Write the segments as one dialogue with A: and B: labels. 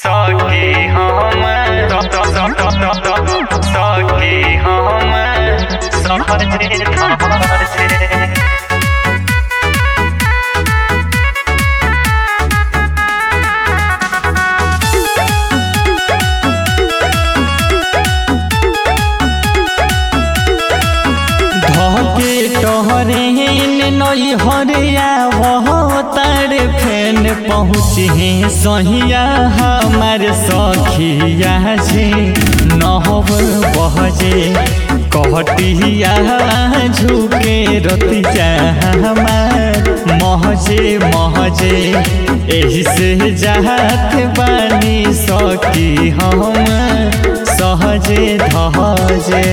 A: सके हम सके हम सहजे सहजे
B: धके टहरे नई हरिया वह तार फेन पहुँचे सहिया हमार सखिया जे नहब बहजे कहटिया झुके रतिया हमार महजे महजे एही से जात बानी सकी हम सहजे धजे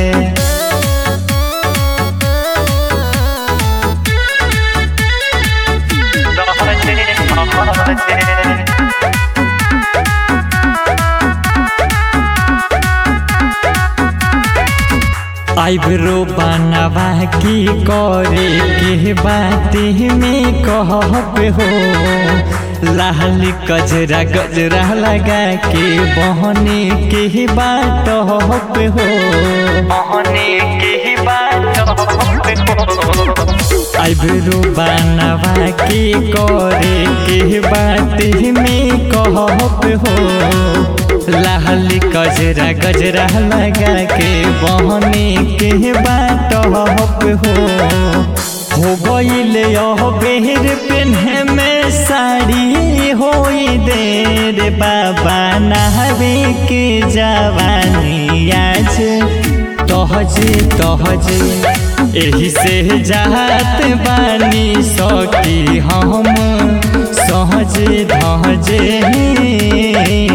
B: आइब्रो बनवा की करे के बाते में कहब हो लाल गजरा गजरा लगा के बहने के बात हो
A: मोहने की बात
B: आइब्रो बनवा के करे के बाते में कहब हो लाल गजरा गजरा लगा के बहने के बाट हो हो गईले बेर पेन्हे में साड़ी होई देर बाबा नहबे के जवानी आज तहजे तहजे एही से जात बानी सकी हम सहजे धजे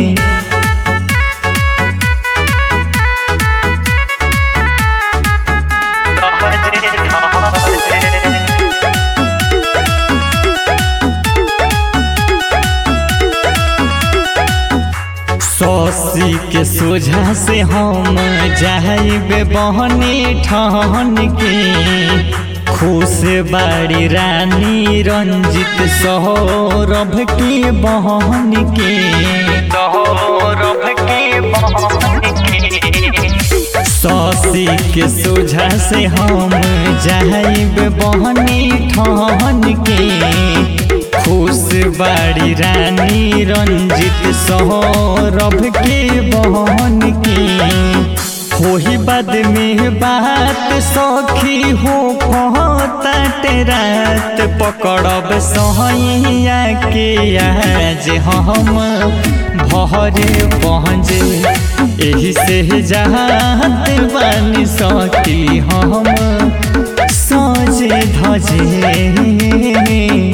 B: सौसी के सोझा से हम जाइबे बहनी ठहन के खुश बाड़ी रानी रंजित सौरभ के बहन के
A: सौरभ की मोहन की
B: सौसी के सोझा से हम जाइब बहनी ठहन के खुश बाड़ी रानी रंजित सौरभ के बहन के होही बाद में बात सखी हो फहतात रात पकड़ब सहैया के आज हम भरे पहुँचे एही से जात बानी सकी हम सजे धजे